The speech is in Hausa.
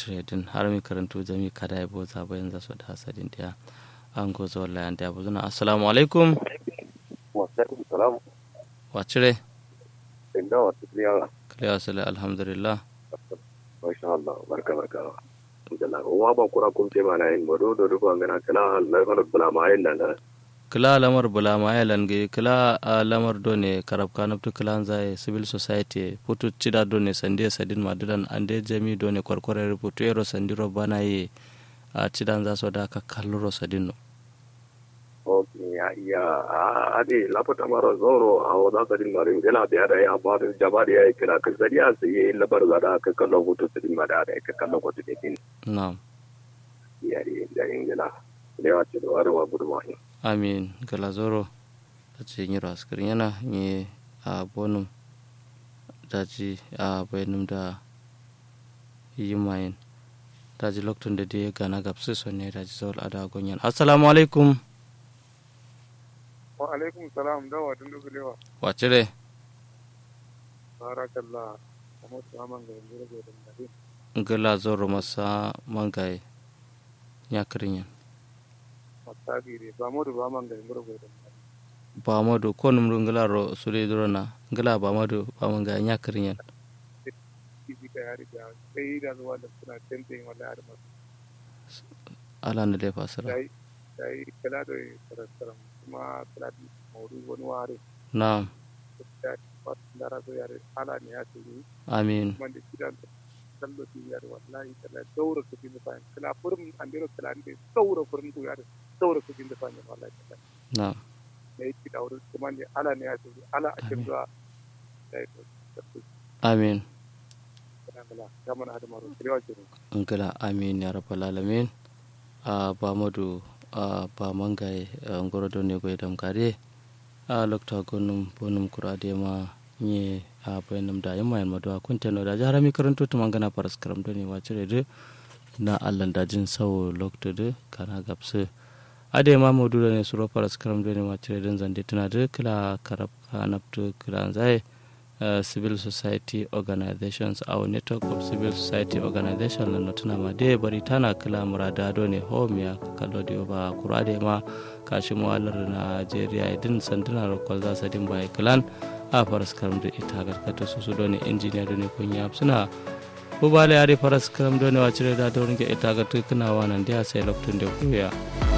wacce din har mi karantu jami kada ya boza bayan zasu da hasadin dia an gozo wallahi an da buzuna assalamu alaikum wa alaikum salam wacce inda wa tsiriya kaliya sala alhamdulillah masha Allah barka barka alhamdulillah wa ba kura kun ce mana yin bodo do do ngana kala Allah fa bala ma yin nan kila lamar bula ma ya lange kila a lamar do ne karab kanabtu kila zai civil society putu cida do ne sande sadin madudan ande jami do ne kwarkware rubutu ero sandiro bana ye a cidan za su da ka kalluro sadin no okay ya ya ade lapata maro zoro a wada sadin maro gela da da ya ba da jaba da ya kira ka sadiya sai yi labar da da ka kallo hutu sadin ma da ka kallo ko tudin na'am ya ri da yin gela da ya ce da warwa guduma amin galazoro ta ce yi raskar yana yi a bonum daji a bayanum da yi mayin daji lokacin da dai gana gabsu son ne daji zaul ada gonyan assalamu alaikum wa alaikum salam da wa dun dugulewa wace re barakallah kamar su haman ga yanzu rage da mare galazoro masa mangaye ya kirin yan masabire ba mu da ba man ga yanzu rage da mare ba madu ko numru ngalaro sule drona ngala ba madu ba manga nya kirin yan kifi ka yari da sai da zuwa da suna tentin wala har masu ala na lefa sara dai dai kala da karantaran kuma kala da maudu wani ware na'am da wasu da razo yare ala ne ya ce ni amin man da kidan kallo ti yare wallahi kala daura su bin fa kala furum an dero kala ne daura furum ku yare daura su bin fa ne wallahi kala na'am ne ki daura kuma ne ala ne ya ce ala a cikin zuwa dai to amin kala kamar hada maro kirewa ce ngala amin ya rabbal alamin a ba madu a ba mangaye ngoro do ne goydam kare a lokta gonum bonum kurade ma nye a bayanum da yamma yan madu kunteno da jarami karanto to mangana paras karam do ne wacire de na allan dajin sawo lokta de kana gapse ade ma modu ne suro paras karam do ne wacire den zande tana de kila karab kanapto kila zai Uh, civil society organizations our network of civil society organization na tuna ma de bari tana kala murada do ne home ya kallo de ba kurade ma kashi muwalar Nigeria idin sanduna rokol za sa din bai klan a faras karam da ita garkata su su do ne engineer do ne kunya suna ko bale ari faras karam do ne wacire da do ringe ita ga tukuna wanan dia sai lokacin da kuya